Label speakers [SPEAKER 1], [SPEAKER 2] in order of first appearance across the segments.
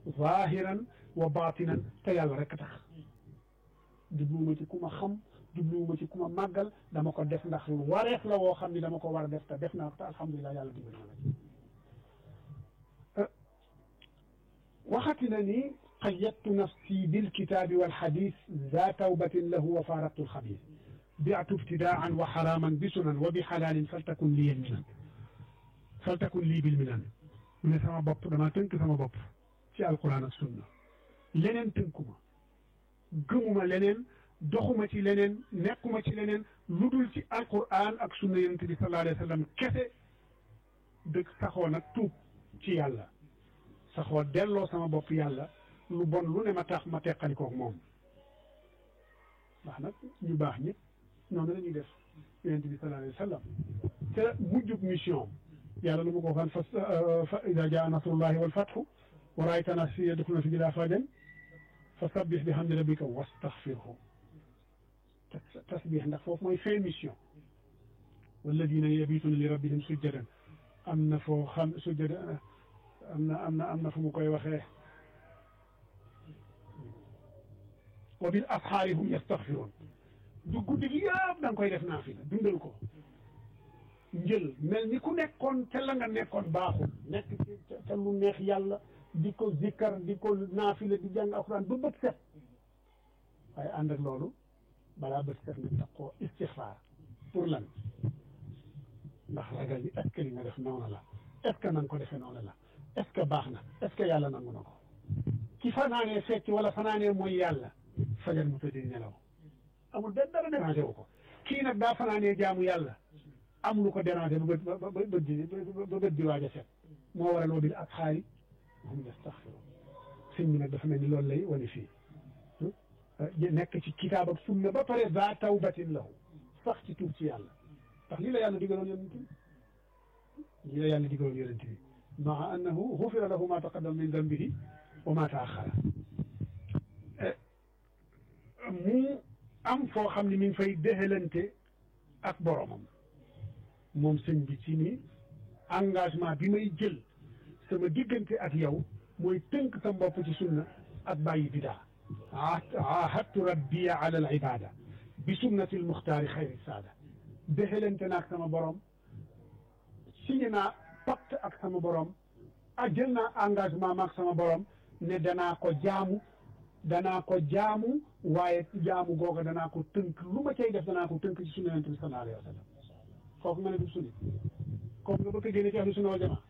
[SPEAKER 1] zahiran wa batinan te yàlla rek tax jubluwuma ci ku ma xam jubluwuma ci ku ma màggal dama ko def ndax wareef la woo xam ni dama ko war a def te def naa ko te alhamdulilah yàlla dimbali na ma ci waxati na ni qayyadtu nafsi bilkitabi walxadis za tawbatin lahu wa faaraqtu alxabis biatu ibtidaan wa xaraaman bi sunan wa bi xalaalin faltakun liya minan faltakun lii bil minan mu ne sama bopp dama tënk sama bopp ci alquran ak sunna leneen tënkuma gëmuma leneen doxuma ci leneen nekkuma ci leneen lu dul ci alquran ak sunna yonente bi sallallahu alayhi wa sallam kese dëgg saxoo nag tuub ci yàlla saxoo delloo sama bopp yàlla lu bon lu ne ma tax ma teqali koog moom ndax nag ñu baax ñëpp noonu la ñuy def yonente bi sallallahu alayhi wa sallam te mujjub mission yàlla lu ma ko waxoon fa fa ida jaa nasrullahi wal fathu wa raayta naas yadxuluuna fi diinillahi afwaajan fa sabbih bi hamdi rabbika wastaxfirhu tasbih ndax foofu mooy fin mission walladina yabituuna li rabbihim sujjadan am na foo xam sujjada am na am na am na fu mu koy waxee wa bil asxaari hum yastaxfiruun du guddi gi yëpp da nga koy def naafila dundal ko njël mel ni ku nekkoon te la nga nekkoon baaxul nekk ci te lu neex yàlla di ko zikkar di ko naafila di jàng alxuraan ba bët set waaye ànd ak loolu balaa bët set nga tax koo istixfaar pour lan ndax ragal ni est-ce que li nga def noonu la est-ce que na nga ko defee noonu la est-ce que baax na est-ce que yàlla nangu na ko ki fanaanee fecc wala fanaanee mooy yàlla fajar mu tëdd nelaw amul benn dara dérangé wu ko kii nag daa fanaanee jaamu yàlla am lu ko dérangé ba bët ba ba bët di ba bët di waaj a set moo waral wa bil asxaari hum yastaxfiruun sëñ bi nag dafa mel ni loolu lay wane fii nekk ci kitaab ak sunna ba pare za tawbatin lahu sax ci tuub ci yàlla ndax lii la yàlla digaloon yonent bi lii la yàlla digaloon yonent bi maa annahu xufira lahu ma taqaddama min dambihi wa ma taaxara mu am foo xam ne mi ngi fay déxalante ak boromam moom sëñ bi ci ni engagement bi may jël sama diggante ak yow mooy tënk sa bopp ci sunna ak bàyyi bidaa ahadtu rabbiya ala al ibada bi sunnati al muxtaari xayri saada déxalante naag sama borom signé naa pacte ak sama borom a jël naa engagement maag sama borom ne danaa ko jaamu danaa ko jaamu waaye jaamu googa danaa ko tënk lu ma cay def danaa ko tënk ci sunna yonent bi sallallahu alayhi wa sallam kooku nga ne du sunni comme nga bëgg a génne ci ahlu sunna wal jamaa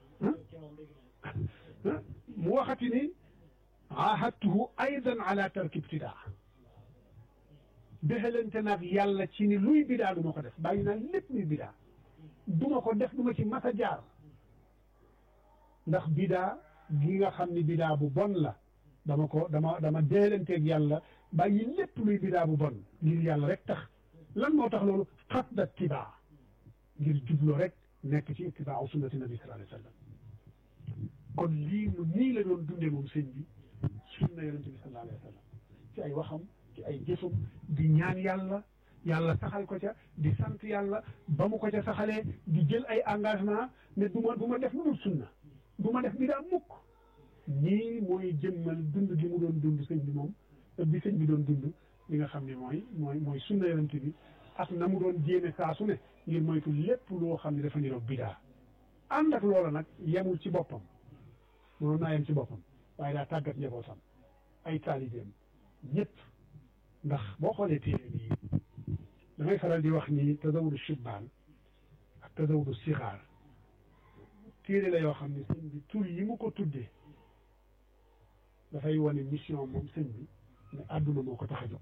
[SPEAKER 1] mu waxati ni ahadtuhu aydan ala tarki ibtidaa déxalante naag yàlla ci ni luy bidaa du ma ko def bàyyi naa lépp luy bidaa du ma ko def du ma ci mas a jaar ndax bidaa gi nga xam ni bidaa bu bon la dama ko dama dama déelanteeg yàlla bàyyi lépp luy bidaa bu bon ngir yàlla rek tax lan moo tax loolu xasda tibaa ngir jublo rek nekk ci ittibaa sunnati nabi sallallahu alayhi wa sallam kon lii mu nii la doon dundee moom sëñ bi sunna yonente bi sallallahu alayhi wa sallam ci ay waxam ci ay jëfam di ñaan yàlla yàlla saxal ko ca di sant yàlla ba mu ko ca saxalee di jël ay engagement ne du ma du ma def lu dul sunna du ma def bidaa mukk ñii mooy jëmmal dund gi mu doon dund sëñ bi moom bi sëñ bi doon dund li nga xam ne mooy mooy mooy sunna yonent bi ak na mu doon jéeme saa su ne ngir moytu lépp loo xam ne dafa niroog bidaa ànd ak loola nag yemul ci boppam mënoon naa yem ci boppam waaye daa tàggat njabootam ay taalibeem ñëpp ndax boo xoolee téere bii damay faral di wax ni tazawudu shibbaan ak tazawudu sixaar téere la yoo xam ne sëñ bi tur yi mu ko tuddee dafay wane mission moom sëñ bi ne àdduna moo ko tax a jóg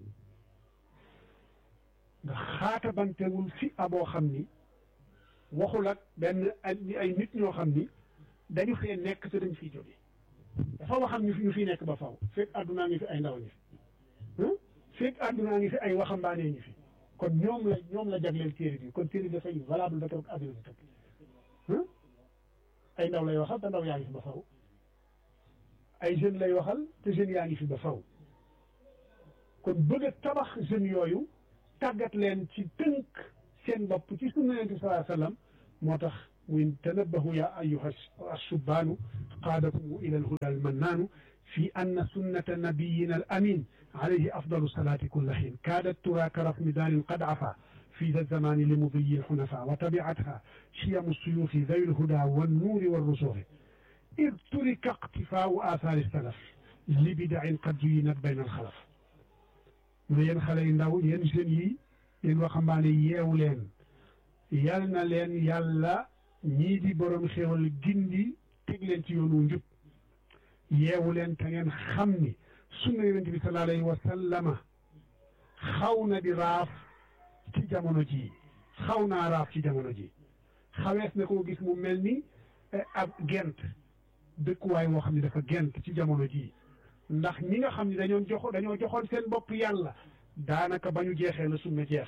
[SPEAKER 1] nga xaatabantewul fi aboo xam ni waxul ak benn ay nit ñoo xam ni dañu fee nekk te dañ fiy jóge dafa waxam ñu fi ñu fiy nekk ba faw fekk àddunaa ngi fi ay ndaw ngi fi fekk àddunaa ngi fi ay waxambaanee ngi fi kon ñoom la ñoom la jagleel téere bi kon téere bi dafay valable ba keroog àdduna bi tëkk ay ndaw lay waxal te ndaw yaa ngi fi ba faw ay jeunes lay waxal te jeunes yaa ngi fi ba faw kon bëgg a tabax jeunes yooyu tàggat leen ci tënk seen bopp ci sunna yonent bi sallallahu alayhi wa sallam moo tax muy tanabbahu ya ayyuha assubaanu qaadakum ila alhuda almannaanu fi anna sunnata nabiyina al amin alayhi afdalu salaati kulla xiin kaadat tura ka rasmi daanin qad afa في ذا الزمان لمضي الحنفاء وتبعتها شيم السيوف ذوي الهدى والنور والرسوخ إذ ترك اقتفاء آثار السلف لبدع قد زينت بين الخلف mu yéen xale yu ndaw yéen jeunes yi yéen waxambaane yeewu leen yal na leen yàlla ñii di borom xéwal gindi teg leen ci yoonu njub yeewu leen te ngeen xam ni sunna yonent bi sallallahu alayhi wa sallama xaw na di raaf ci jamono ji xaw naa raaf ci jamono ji xawees na koo gis mu mel ni ab gent dëkkuwaay woo xam ne dafa gent ci jamono ji ndax ñi nga xam ne dañoo jox dañoo joxoon seen bopp yàlla daanaka ba ñu jeexee la sunna jeex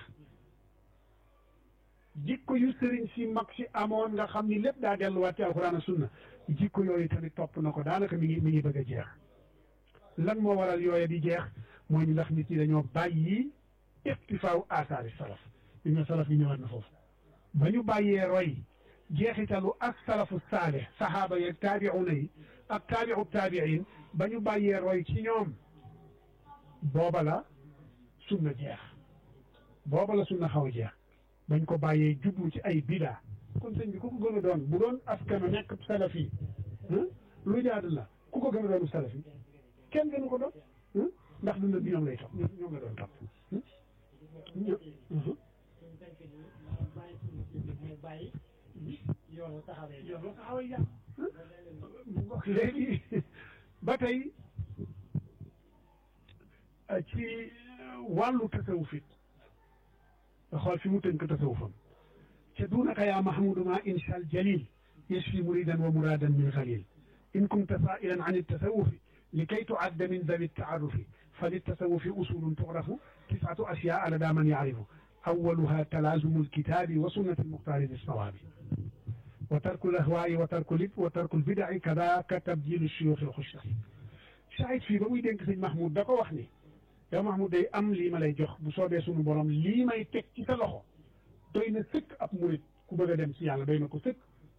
[SPEAKER 1] jikko yu sëriñ si mag si amoon nga xam ni lépp daa delluwaat ci alxuraan ak sunna jikko yooyu tamit topp na ko daanaka mi ngi mi ngi bëgg a jeex lan moo waral yooya di jeex mooy ñu ndax nit ñi dañoo bàyyi istifaaw asaari salaf li nga salaf yi ñëwaat na foofu ba ñu bàyyee roy jeexitalu ak salafu saalih saxaaba yeeg taabiuna yi ak taabiu taabiin ba ñu bàyyee roy ci ñoom booba la sunna jeex booba la sunna xaw a jeex bañ ko bàyyee jublu ci ay bidaa kon sëñ bi ku ko gën a doon bu doon askanu nekk salafi lu jaadu la ku ko gën a doon salafi kenn gënu ko doon ndax dund bi ñoom lay topp ñoom la doon topp yoon taxawee yàq léegi ba tey ci wàllu tasawuf it xool fi mu tënk tasawufam ca duunaka yaa mahmudu ma insha al jalil yashfi muridan wa muradan min xalil in kunta sailan an الtasawufi likay tuadda min dawi الtaarufi فللتصوف أصول تعرف تسعة أشياء لدى من يعرف أولها تلازم الكتاب وسنة المختار بالصواب وترك الأهواء وترك الإثم وترك البدع كذاك تبديل الشيوخ الخشاع Saïd fii ba muy dénk sëñ Mahmoud da ko wax ni yow Mahmoud day am lii ma lay jox bu soobee sunu borom lii may teg ci sa loxo doy na sëkk ab murit ku bëgg a dem ci yàlla doy na ko sëkk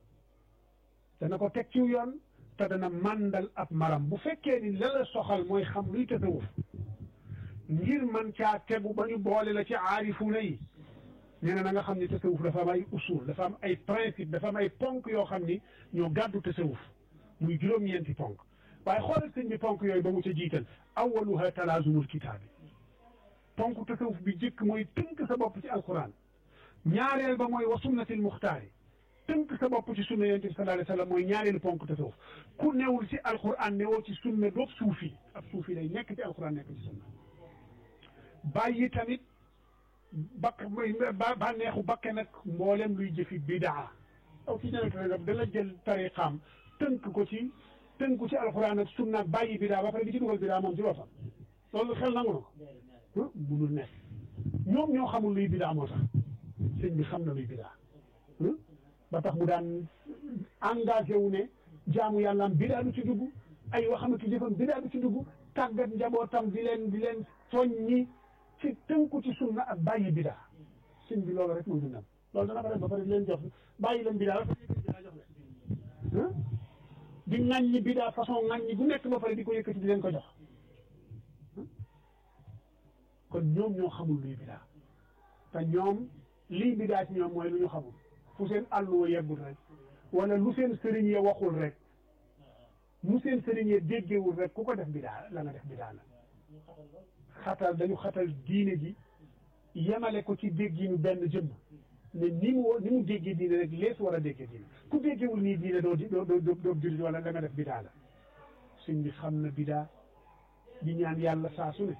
[SPEAKER 1] dana ko teg ci yoon te dana màndal ab maram bu fekkee ni la la soxal mooy xam luy tasawuf ngir man caa tegu ba ñu boole la ci aarifuuna yi nee na na nga xam ni tasawuf dafa am ay usul dafa am ay principe dafa am ay ponk yoo xam ni ñoo gàddu tasawuf muy juróom-ñeenti ponk waaye xoolal sëñ bi ponk yooyu ba mu ca jiital awaluha talaazumul kitaabi ponk tasawuf bi jëkk mooy tënk sa bopp ci alquran ñaareel ba mooy wa sunnatil muxtaari tënk sa bopp ci sunna yonent bi sallallahu alayhi wa sallam mooy ñaareelu ponk tasawuf ku newul ci alquran newoo ci sunna doob suufi ab suufi day nekk ci alquran nekk ci sunna bàyyi tamit bakk ba neexu bakke nag mboolem luy jëfi bidaa aw ci ñeneen dana jël tariqaam tënk ko ci tënk ko ci alquran ak sunna ak bàyyi bidaa ba pare di ci dugal bidaa moom ci boppam loolu xel nangu na ko munul nekk ñoom ñoo xamul luy bidaa moo tax sëñ bi xam na luy bidaa ba tax mu daan engagé wu ne jaamu yàlla am bidaa du ci dugg ay waxam ak jëfam bidaa du ci dugg tàggat njabootam di leen di leen soññi ci tënku ci sunna ak bàyyi bidaa sëñ bi loolu rek mooy dundam loolu dana ko def ba pare di leen jox bàyyi leen bidaa ba pare bidaa jox leen di ŋàññi bidaa façon ŋàññi bu nekk ba pare di ko yëkkati di leen ko jox kon ñoom ñoo xamul luy bidaa te ñoom lii bidaa ci ñoom mooy lu ñu xamul fu seen àlluwa yeggul rek wala lu seen sëriñ ya waxul rek mu seen sëriñ ya déggewul rek ku ko def bidaa la nga def bidaa la xatal dañu xatal diine ji yemale ko ci dégginu benn jëmm ne ni mu ni mu déggee diine rek lees war a déggee diine ku déggewul nii diine doo doo doo doo jullit wala la nga def bidaa la suñ bi xam na bidaa di ñaan yàlla saa su ne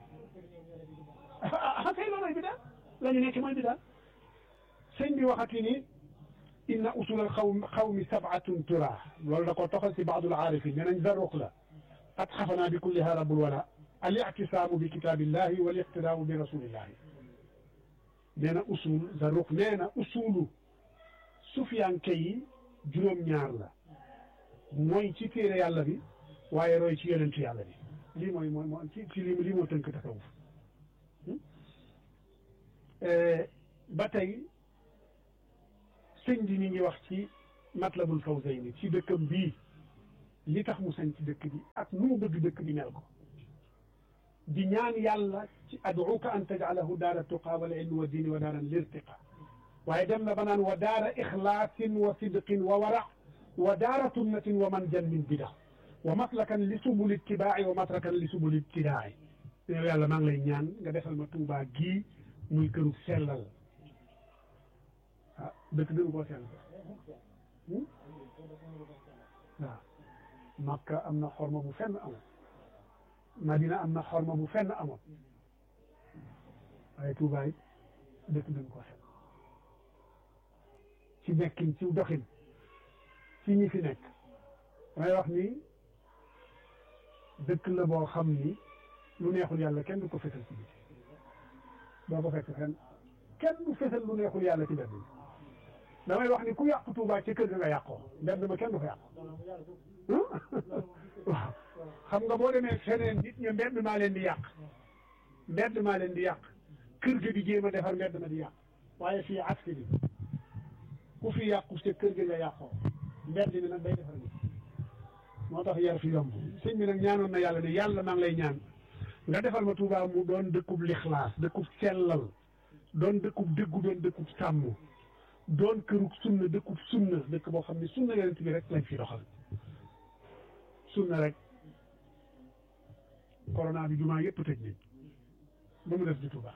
[SPEAKER 1] ah kay loolooy bidaa la ñu nekk mooy bidaa sëñ bi waxati ni inna usul al xaw xawmi sabatun tura loolu da ko toxal si baadul aarifin nee nañ zarruq la qad xafanaa bi kulliha rabbul wala al ictisaamu bi kitaabillahi wal iqtidaau bi rasulillahi nee na usul zarruq nee na usulu sufiyanke yi juróom-ñaar la mooy ci téere yàlla bi waaye roy ci yonentu yàlla bi lii mooy mooy moo ci ci lii lii moo tënk tasawuf ba tey sëñ bi ñu ngi wax ci matlabul fawzayni ci dëkkam bii li tax mu sañ ci dëkk bi ak nu mu bëgg dëkk bi mel ko di ñaan yàlla ci aduuka an tajalahu daara tuqa wal ilmi wa diini wa daaran lirtiqa waaye dem na ba naan wa daara ixlaasin wa sidqin wa wara wa daara sunnatin wa manjan min bida wa maslakan li subuli ittibaa'i wa matrakan li subuli ibtidaa'i yow yàlla maa ngi lay ñaan nga defal ma Tuubaa gii muy këru sellal ah dëkk dëgg koo sellal waaw Makka am na xorma bu fenn amul Madina am na xorma bu fenn amul waaye Tuubaa it dëkk dëgg koo sellal ci nekkin ci doxin ci ñi fi nekk damay wax ni dëkk la boo xam ni lu neexul yàlla kenn du ko fesal ci biti doo ko fekk fenn kenn du fesal lu neexul yàlla ci mbedd bi damay wax ni ku yàq Tuubaa ci kër ga nga yàqoo mbedd ma kenn du ko yàq waaw xam nga boo demee feneen nit ña mbedd maa leen di yàq mbedd maa leen di yàq kër ga di jéem a defar mbedd ma di yàq waaye fii aksi bi ku fi yàqu ca kër ga nga yàqoo mbedd mi nag day defar nit moo tax yar fi yomb sëñ bi nag ñaanoon na yàlla ne yàlla maa ngi lay ñaan nga defal ma Tuubaa mu doon dëkkub lixlaas dëkkub sellal doon dëkkub dëggu doon dëkkub sàmm doon kërug sunna dëkkub sunna dëkk boo xam ne sunna yonent bi rek lañ fi doxal sunna rek corona bi jumaa yëpp tëj nañ ba mu def di Tuubaa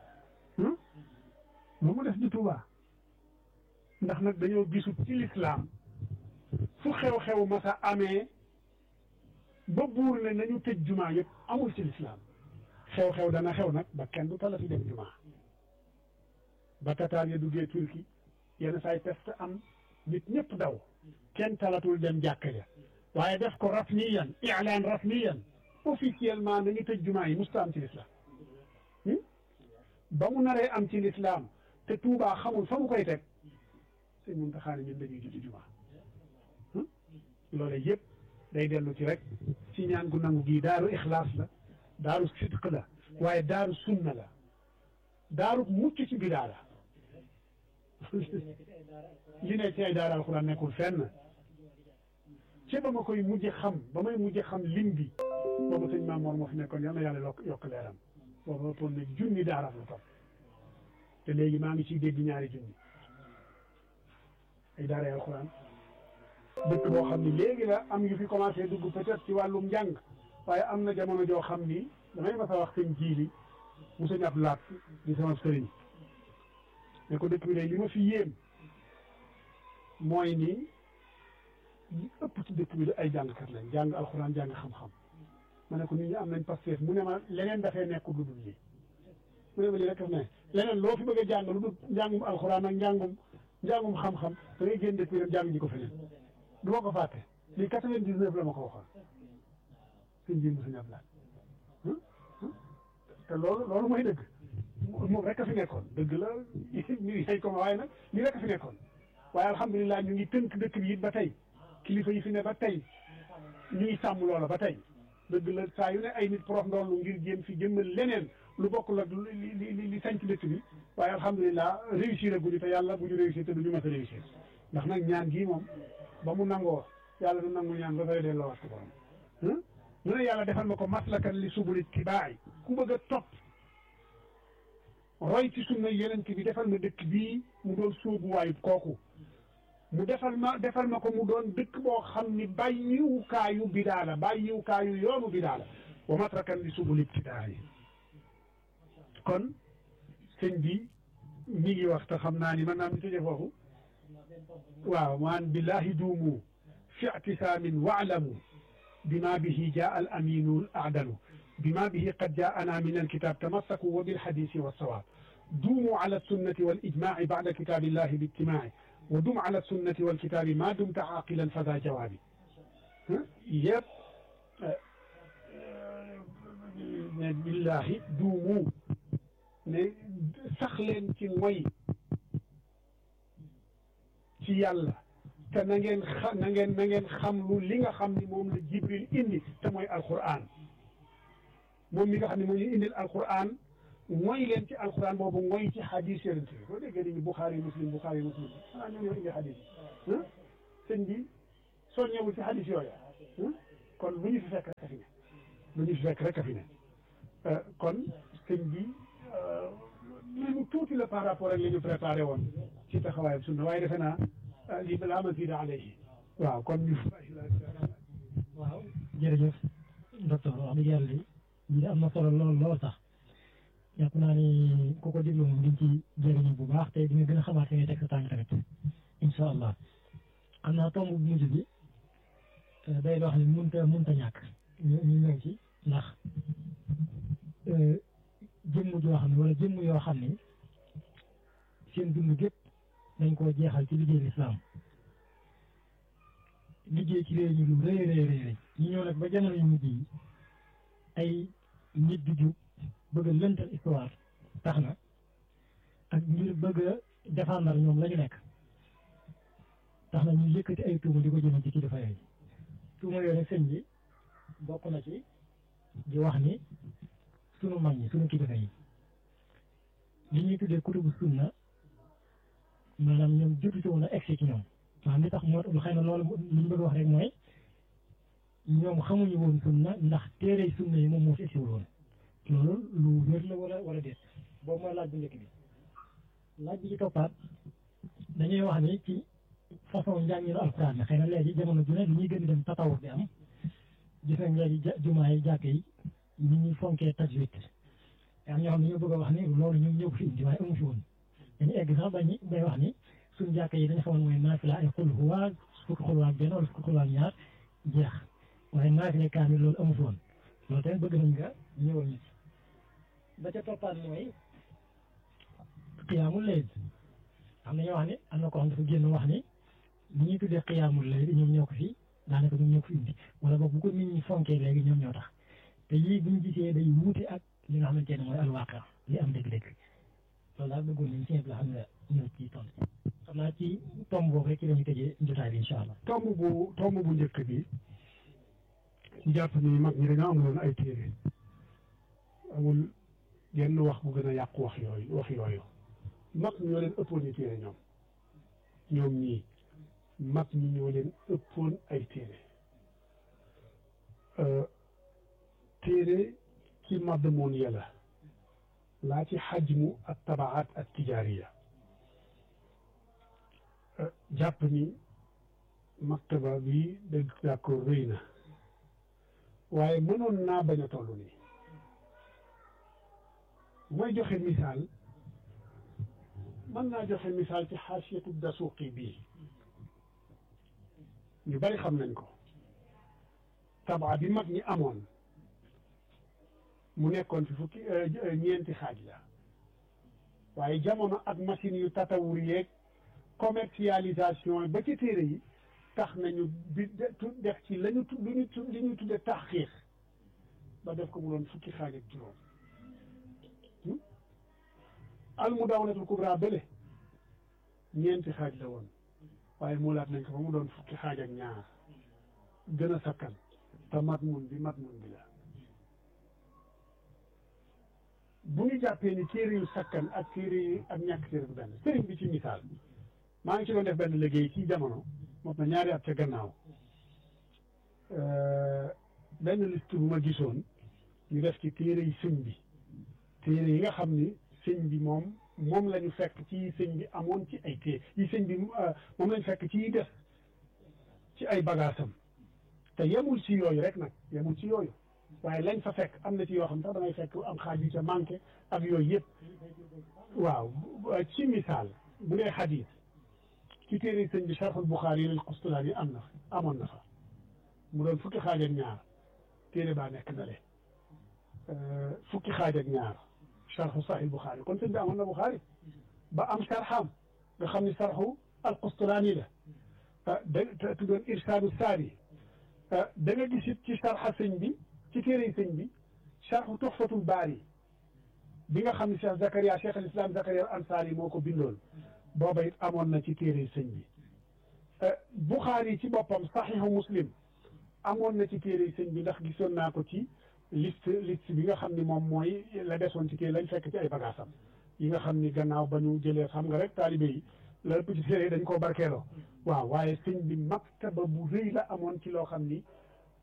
[SPEAKER 1] ba mu def di Tuubaa ndax nag dañoo gisut ci lislaam fu xew-xew masa amee ba buur ne nañu tëj jumaa yëpp amul ci lislaam xew-xew dana xew nag ba kenn du talati dem jumaa ba tataan ya duggee turki yenn saay peste am nit ñëpp daw kenn talatul dem jàkka ja waaye def ko rasmiyan i'laan rasmiyan officiellement nañu tëj jumaa yi musta am ci lislaam ba mu naree am ci lislaam te Tuubaa xamul fa mu koy teg sëñ Muntaxa ñun dañuy julli jumaa loolu yëpp day dellu ci rek ci ñaan gu nangu gii daaru ixlaas la daaru sidq la waaye daaru sunna la daaru mucc ci bidaa la li ne ci ay daara alxuraan nekkul fenn ci ba ma koy mujj xam ba may mujj xam lim bi boobu sëñ Maam Mor moo fi nekkoon yal na yàlla yokk yokk leeram boobu ëppoon na junni daara la topp te léegi maa ngi ciy dégg ñaari junni ay daara alxuraan dëkk boo xam ni léegi la am yu fi commencé dugg peut-être ci wàllum njàng waaye am na jamono joo xam ni damay mas a wax sëñ jiili mu sëñ ab laat di sama sëriñ ne ko dëkk bi day li ma fi yéem mooy ni li ëpp ci dëkk bi ay jàngkat lañ jàng alxuraan jàng xam-xam ma ne ko nit ñi am nañ pasteef mu ne ma leneen dafay nekk lu dul lii mu ne ma lii rek ne leneen loo fi bëgg a jàng lu dul njàngum alxuraan ak njàngum njàngum xam-xam da ngay génn dëkk bi dem jàng ji ko feneen du ma ko fàtte lii quatre-vingt-dix-neuf la ma ko waxoon sëñ ji mu sëñ Ablaye te loolu loolu mooy dëgg moom rek a fi nekkoon dëgg la ñu yañ ko ma waaye nag lii rek a fi nekkoon waaye alhamdulilah ñu ngi tënk dëkk bi it ba tey kilifa yi fi ne ba tey ñu ngi sàmm loola ba tey dëgg la saa yu ne ay nit prof ndoolu ngir jéem fi jëmmal leneen lu bokkul ak li li li sañ ci dëkk bi waaye alhamdulilah réussir a guñu te yàlla bu ñu réussir te du ñu mës a réussir ndax nag ñaan gii moom ba mu nangoo yàlla du nangu ñaan ba fay delloo wax ko borom mu ne yàlla defal ma ko maslakan li subuli tibaay ku bëgg a topp roy ci sunna yeneen bi defal ma dëkk bii mu doon sóobuwaayu kooku mu defal ma defal ma ko mu doon dëkk boo xam ni bàyyiwukaayu bidaa la bàyyiwukaayu yoonu bidaa la wa matrakan li subuli tibaay kon sëñ bi mi ngi wax te xam naa ni man naa mi tëjee foofu waaw maan billahi duumu fi i'tisaamin wa'lamu bima bihi jaa al aminu al a'dalu bima bihi qad jaa'ana min al kitab tamassaku wa bil hadisi wa sawaab duumu ala sunnati wal ijmaa'i ba'da kitaabillahi bi ijtimaa'i wa dum ala sunnati wal kitaabi ma dumta aaqilan fa daa jawaabi yëpp ne billahi duumu ne sax leen ci mooy ci yàlla te na ngeen xa na ngeen na ngeen xam lu li nga xam ni moom la jibril indi te mooy alquran moom mi nga xam ne moom ñu indil alquran mooy leen ci alquran boobu mooy ci hadis yonent bi boo déggee dañu buxaari muslim buxaari muslim xanaa ñoom ñoo indi hadis yi sëñ bi soññewul ci hadis yooyu kon lu ñu fi fekk rek a fi ne lu ñu fi fekk rek a fi ne kon sëñ bi li mu tuuti la par rapport ak li ñu préparé woon ci taxawaayam sunna waaye defe naa lii balaa ma zida alayhi waaw kon ñu
[SPEAKER 2] waaw jërëjëf docteur wax dëgg yàlla li lii am na solo lool lool sax jàpp naa ni ku ko déglu moom diñ ci jëriñu bu baax te di nga gën a xamaat fi ngay teg sa tànk tamit incha allah xam naa tomb bu mujj bi day loo xam ne mënta mënta ñàkk ñu ñu ñëw ci ndax jëmm joo xam ne wala jëmm yoo xam ne seen dund gépp dañ koo jeexal ci liggéey lislaam liggéey ci réew ñu lu rëy rëy rëy rëy ñu ñëw nag ba jamono yu mujj yi ay nit di jub bëgg a lëntal histoire tax na ak ngir bëgg a défendre ñoom la ñu nekk tax na ñu yëkkati ay tuuma di ko jëme ci kilifa yooyu tuuma yooyu nag sëñ bi bokk na ci di wax ni sunu mag ñi sunu kilifa yi li ñuy tuddee kutubu sunna maanaam ñoom jotu ci woon a egsi ci ñoom maanaam li tax moo xëy na loolu li ñu bëgg wax rek mooy ñoom xamuñu woon sunna ndax téere sunna yi moom moo fi egsiwul woon loolu lu wér la wala wala déet boobu mooy laaj bu njëkk bi laaj bi ci toppaat dañuy wax ni ci façon njànginu alxuraan bi xëy na léegi jamono ju ne li ñuy gën di dem tatawuf bi am gis nañ léegi jumaa yi jàkk yi ni ñuy fonkee tajwid am ñoo xam ne ñoo bëgg a wax ni loolu ñoom ñëw fi indi waaye amu fi woon dañu egg sax bañ bay wax ni suñ jàkk yi dañu xamoon mooy naafila ay xul xuwaa fukki xulwaa ak benn wala fukki xulwaa ak ñaar jeex waaye naafila kaamil loolu amu fi woon loolu tamit bëgg nañ nga ñëwal ñu ba ca toppaat mooy xiyaamul layl am na ñoo wax ni am na ko xam dafa génn wax ni li ñuy tuddee xiyaamul layl ñoom ñoo ko fi daanaka ñoom ñoo ko fi indi wala boog bu ko nit ñi fonkee léegi ñoom ñoo tax te yii buñ gisee day wuute ak li nga xamante ne mooy alwaaqa li am dëgg-dëgg loolu daal bëggoon nañ ci la xam ne ñëw ci tomb xam naa ci tomb boobu rek ci la ñu tëjee jotaay bi incha allah.
[SPEAKER 1] tomb bu tomb bu njëkk bi jàpp ni mag ñi dañoo amuloon ay téere amul genn wax bu gën a yàqu wax yooyu wax yooyu mag ñoo leen ëppoon ñu téere ñoom ñoom ñii mag ñi ñoo leen ëppoon ay téere téere ci madmoon yàlla laa ci xajmu ak tabaat ak tijaariya jàpp ni maktaba bi dëgg d'accord rëy na waaye mënoon naa bañ a toll nii mooy joxe misaal mën naa joxe misaal ci xaasiyatu dasuuqi bii ñu bari xam nañ ko tabaa bi mag ñi amoon mu nekkoon fi fukki ñeenti xaaj la waaye jamono ak machine yu tatawur yeeg commercialisation ba ci téere yi tax nañu bi def ci lañu tu lu ñu li ñuy tudde taxqiiq ba def ko mu doon fukki xaaj ak juróom almudawanatul kubra bële ñeenti xaaj la woon waaye muulaat nañ ko ba mu doon fukki xaaj ak ñaar gën a sakkan te mat mun bi mat mun bi la bu ñu jàppee ni téere yu sakkan ak téere yu ak ñàkk téere bu benn sëriñ bi ci misaal maa ngi ci doon def benn liggéey ci jamono mot na ñaari at ca gannaaw benn liste bu ma gisoon ñu def ci téere yi sëñ bi téere yi nga xam ni sëñ bi moom moom la ñu fekk ci sëñ bi amoon ci ay téere yi sëñ bi moom la ñu fekk ci def ci ay bagaasam te yemul ci yooyu rek nag yemul ci yooyu waaye lañ fa fekk am na ci yoo xam sax dangay fekk am xaaj yu ca manqué ak yooyu yëpp waaw ci misaal bu dee xadiis ci téere sëñ bi Sharhul Buxaari yi Qustulaani am na amoon na fa mu doon fukki xaaj ak ñaar téere baa nekk na le fukki xaaj ak ñaar Sharhu Sahih Buxaari kon sëñ bi amoon na Buxaari ba am sharxam nga xam ni Sharhu al Qustulaani la da tuddoon Irsaadu Saari da nga gis it ci sharxa sëñ bi ci téere sëñ bi Sharhu Tuhfatul Baari bi nga xam ne Cheikh Zakaria Cheikh al Islam Zakaria al Ansaari moo ko bindoon booba it amoon na ci téere sëñ bi Buxaari ci boppam saxiixu muslim amoon na ci téere sëñ bi ndax gisoon naa ko ci liste liste bi nga xam ni moom mooy la desoon ci téere lañ fekk ci ay bagaasam yi nga xam ni gannaaw ba ñu jëlee xam nga rek taalibe yi la ëpp ci téere dañ koo barkeeloo waaw waaye sëñ bi maktaba bu rëy la amoon ci loo xam ni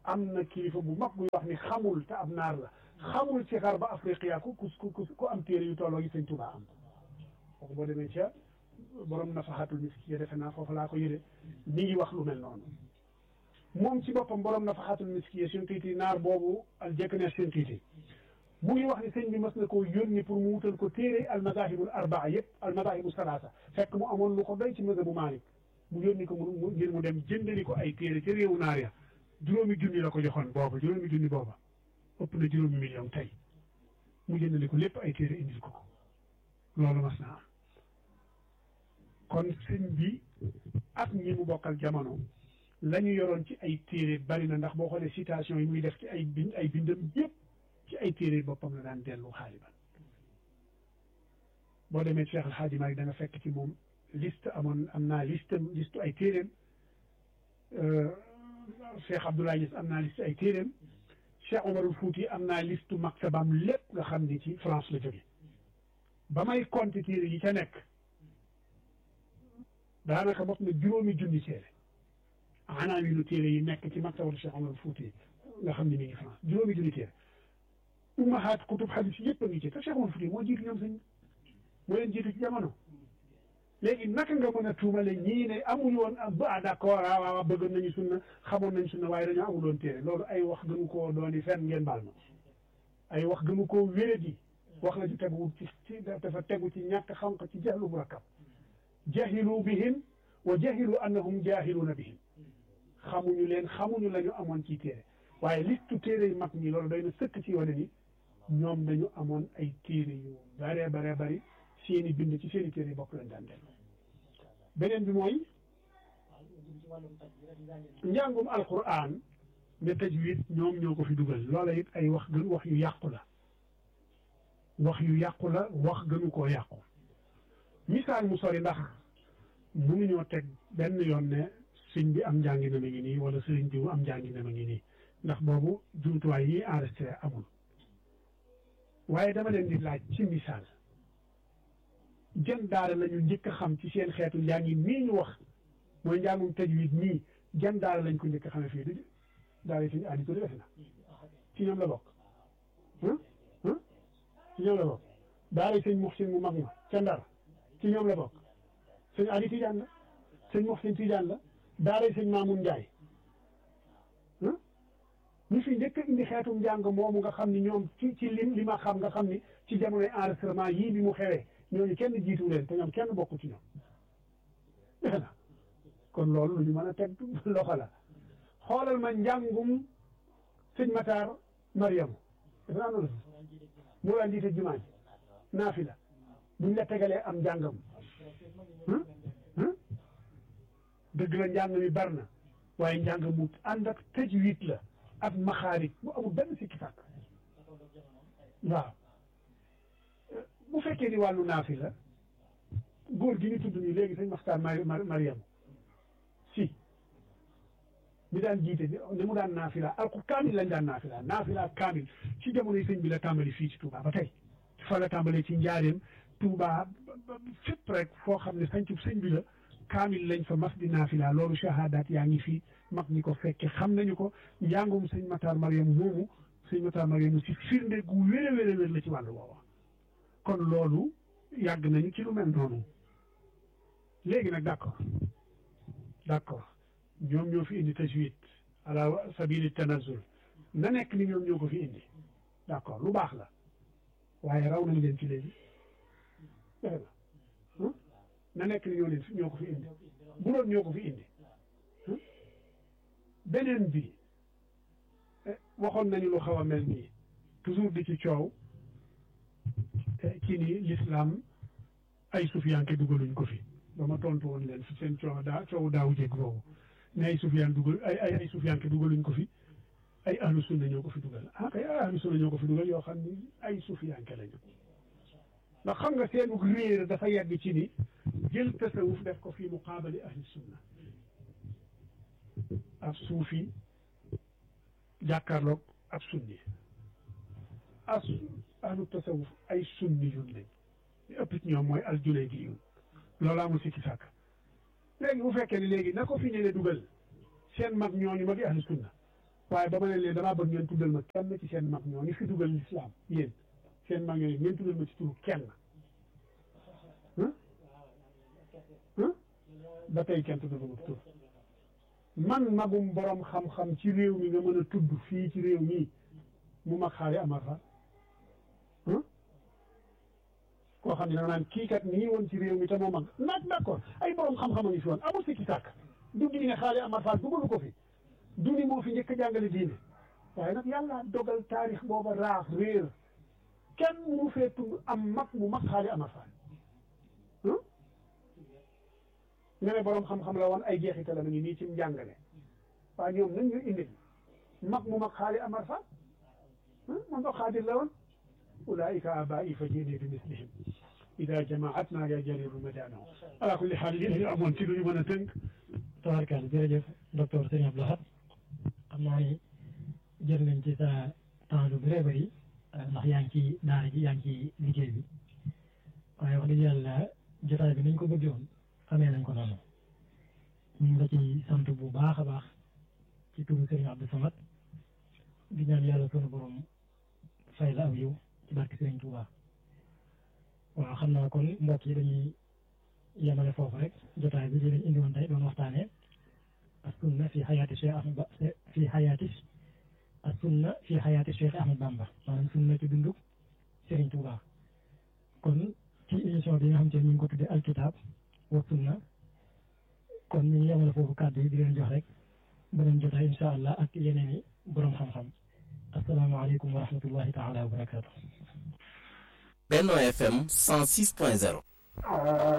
[SPEAKER 1] am na kilifa bu mag buy wax ni xamul te ab naar la xamul ci xar ba afriqiya ku ku ku ku am téere yu tolloo yi sëñ Tuubaa am kooku boo demee ca borom nafaxatul miskiya defe naa foofu laa ko yëre mi ngi wax lu mel noonu moom ci boppam borom nafaxatul miskiya seen kiiti naar boobu al jekk ne seen kiiti mu ngi wax ni sëñ bi mas na koo yónni pour mu wutal ko téere al madahibul arbaa yëpp al madahibu salaasa fekk mu amoon lu ko doy ci mazhabu Maalik mu yónni ko mu ngir mu dem jëndali ko ay téere ca réewu naar ya juróomi junni la ko joxoon booba juróomi junni booba ëpp na juróomi million tey mu jëndali ko lépp ay téere indil ko ko loolu mas na am kon sëñ bi ak ñi mu bokkal jamono la ñu yoroon ci ay téere bari na ndax boo xoolee citation yi muy def ci ay bind ay bindam yëpp ci ay téere boppam la daan dellu xaaliban boo demee Cheikh El Hadji Malick da nga fekk ci moom liste amoon am naa liste liste ay téeréem Cheikh Abdoulaye Niass am naa liste ay téeréem Cheikh Omarul Fouti am naa liste maktabam lépp nga xam ni ci France la jóge ba may compter téere yi ca nekk daanaka mot na juróomi junni téere anaa wi lu téere yi nekk ci maktabatu Cheikh Omarul Fouti nga xam ni mi ngi France juróomi junni téere ummahaat kutub xadis yëpp a ngi ci te Cheikh Omarul Fouti moo jiitu ñoom sëñ moo leen jiitu ci jamono léegi naka nga mën a tuumale ñii ne amuñu woon ah d'accord ah waaw bëggoon nañu sunna xamoon nañu sunna waaye dañoo amuloon téere loolu ay wax gënu koo dooni fenn ngeen baal ma ay wax gënu koo wéradi wax la ju tegu ci ci dafa tegu ci ñàkk xam ko ci jahlu murakkab jahilu bihim wa jahilu annahum jahiluuna bihim xamuñu leen xamuñu la ñu amoon ci téere waaye listu téere yu mag ñi loolu doy na sëkk ci wane ni ñoom dañu amoon ay téere yu bare bare bari seeni bind ci seeni téere yi bokk lañ daan def beneen bi mooy njàngum alquran ne tajwid ñoom ñoo ko fi dugal loola it ay wax gën wax yu yàqu la wax yu yàqu la wax gënu koo yàqu misaal mu sori ndax mënuñoo teg benn yoon ne sëñ bi am njàngi na ma ngi nii wala sëriñ bi am njàngi na ma ngi nii ndax boobu jumtuwaay yi enregistré amul waaye dama leen di laaj ci misaal jën daara la ñu njëkk a xam ci seen xeetu njàngi mii ñu wax mooy njàngum tajwid mii jën daara lañ ko njëkk a xamee fii du daara yi suñu aadi ko defe na ci ñoom la bokk ci ñoom la bokk daara yi sëñ Muxsin mu mag ma ca Ndar ci ñoom la bokk sëñ aadi Tijaan la sëñ Muxsin Tijaan la daara yi sëñ Maamun Njaay ñu fi njëkk a indi xeetum njàng moomu nga xam ni ñoom ci ci lim li ma xam nga xam ni ci jamonoy enregistrement yii bi mu xewee ñooñu kenn jiitu leen te ñoom kenn bokku ci ñoom defe na kon loolu lu ñu mën a teg loxo la xoolal ma njàngum sëñ Matar Mariam defe naa noonu mu daan jiite jumaa ji naafila buñ la tegalee am njàngam dëgg la njàng mi bar na waaye njàng mu ànd ak tajwid la ak maxaarij bu amul benn sikki sàkk waaw bu fekkee ni wàllu naafi la góor gi ñu tudd nii léegi sëñ Maxtaar Mariam si mi daan jiite ni mu daan naafila alku kaamil lañ daan naafila naafila kaamil ci jamonoy sëñ bi la tàmbali fii ci Touba ba tey fa la tàmbalee ci njaareem Touba fépp rek foo xam ne sañcub sëñ bi la kaamil lañ fa mas di naafila loolu shahadaat yaa ngi fii mag ñi ko fekke xam nañu ko njàngum sëñ Matar Mariam moomu sëñ Matar Mariam si firnde gu wér a wér a wér la ci wàllu woowa kon loolu yàgg nañu ci lu mel noonu léegi nag d'accord d'accord ñoom ñoo fi indi tajwid ala sabili tanazul na nekk ni ñoom ñoo ko fi indi d'accord lu baax la waaye raw nañ leen ci léegi defe na na nekk ni ñoo leen ñoo ko fi indi bu doon ñoo ko fi indi beneen bi waxoon nañu lu xaw a mel nii toujours di ci coow ci ni l'islam ay sufiyanke dugaluñ ko fi ba ma tontu woon leen fi seen coow daa coow daawu jég boobu ne ay sufiyaan dugal ay ay ay sufiyanke dugaluñ ko fi ay ahlu sunna ñoo ko fi dugal ah kay ahlu sunna ñoo ko fi dugal yoo xam ni ay sufiyanke lañu ndax xam nga seenu réer dafa yegg ci ni jël tasawuf def ko fi muqaabali ahli sunna ab suufi jàkkaarloog ab sunni as ahlu tasawuf ay sunni yun lañ li ëpp ci ñoom mooy al junayd yun loolu amul sikki sàkk léegi bu fekkee ne léegi na ko fi ñëwee dugal seen mag ñooñu magi ahlu sunna waaye ba ma ne leen damaa bëgg ngeen tuddal ma kenn ci seen mag ñoo ngi fi dugal lislaam yéen seen mag ñooñu ngeen tuddal ma ci turu kenn ba tey kenn tuddal ma ci tur man magum borom xam-xam ci réew mi nga mën a tudd fii ci réew mi mu mag xaari amar fa koo xam ne da nga naan kii kat nii woon ci réew mi te moo mag naag d'accord ay borom xam-xam a ngi fi woon amul sikki sàkk du di ne xaari amar fa dugalu ko fi du ni moo fi njëkk a jàngale diine waaye nag yàlla dogal taarix booba raaf réer kenn mu fee tudd am mag mu mag xaari amar fa nga ne borom xam-xam la woon ay jeexital la ngi nii ci njàngale waaye ñoom nañ ñu indi mag mu mag xaali amar fa man ko xaadir la woon ulaika abai fa jéene bi mislihim ida jamaatna ya jariru madaanahu ala kulli xaal yéen ñu amoon ci lu ñu mën a tënk
[SPEAKER 2] tabarkaal jërëjëf docteur Serigne Abdou Lahad xam naa ni jël nañ ci sa temps lu bëree bëri ndax yaa ngi ci daara ji yaa ngi ci liggéey bi waaye wax dëgg yàlla jotaay bi nañ ko bëggee woon xamee nañ ko noonu ñu ngi la ci sant bu baax a baax ci turu Serigne Abdou Samad di ñaan yàlla sunu borom fay la aw yiw ci barke Serigne Touba waaw xam naa kon mbokk yi dañuy yemale foofu rek jotaay bi di leen indi woon tey doon waxtaanee as sunna fi xayaati Cheikh Ahmad Ba fi xayaati as sunna fi xayaati Cheikh Ahmad Bamba maanaam sunna ci dunduk Serigne Touba kon ci émission bi nga xam te ñu ngi ko tuddee alkitab wa sunna kon ñu ngi yemale foofu kàddu yi di leen jox rek beneen jotaay incha allah ak yeneen i borom xam-xam asalaamaaleykum wa rahmatullahi taala wa barakaatu.
[SPEAKER 3] Benno FM 106.0